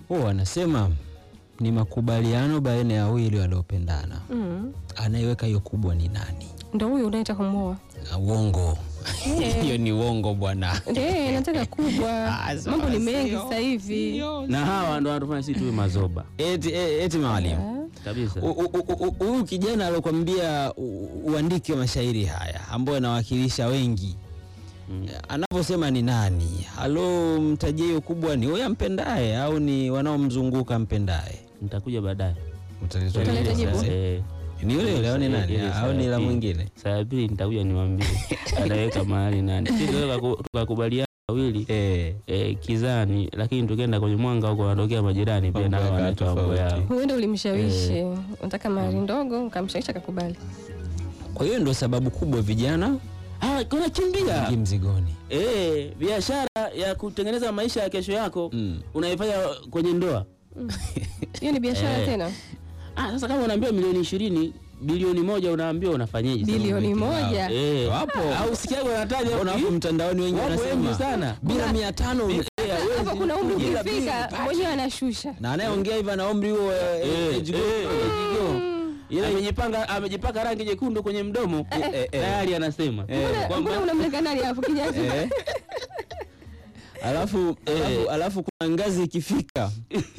huwa wanasema ni makubaliano baina ya wawili waliopendana. Mm. Anayeweka hiyo kubwa ni nani? Ndo huyo unaita kumwoa. Ah, Uongo. Eh. Hiyo ni uongo bwana. Ndiye nataka kubwa. Ah, sawa, Mambo ni mengi sio. sasa hivi. na hawa ndo wanatufanya sisi tuwe mazoba Eti, e- eti mwalimu. kabisa. U- u- u- u- Huyu kijana alokwambia u- uandike mashairi haya ambayo yanawakilisha wengi Mm. anavyosema ni nani? Halo, mtajie hiyo kubwa ni huyo ampendaye au ni wanaomzunguka mpendaye? Nitakuja baadaye. Utaleta jibu? Eh, Ni yule yule au ni nani? ile saa Au ni ya la pili. mwingine? Saa ya pili nitakuja niwaambie anaweka mahali nani. Sisi tukaku- tukakubaliana wawili Eh. eh, kizani, lakini tukienda kwenye mwanga huko wanatokea majirani pia Mambo nao yakawa wanatoa mambo tofauti. yao. Huenda ulimshawishi. Unataka mahari ndogo, ukamshawishi akakubali. Kwa hiyo ndo sababu kubwa vijana Ah, kuna kimbia ingi mzigoni. eh, biashara ya kutengeneza maisha ya kesho yako Mm. unaifanya kwenye ndoa. Hiyo ni biashara Eh. tena. Ah, sasa kama unaambiwa milioni ishirini bilioni moja unaambiwa unafanyeje? sasa? Bilioni moja. Eh, Wapo. au sikiago wanataja Mbona hapo mtandaoni wengi Wapo wengi wanasema sana. bila mia tano Eh, hawezi. Hapo kuna umri Bila ukifika bili, mwenyewe anashusha. na anayeongea hivyo ana umri huo eh, Eh, age eh, group. age group. Yeye amejipanga amejipaka rangi nyekundu kwenye mdomo eh, eh. tayari anasema Mbona- kwamba Mbona unamleka nani hapo kijana? Eh. Alafu, alafu, alafu kuna ngazi ikifika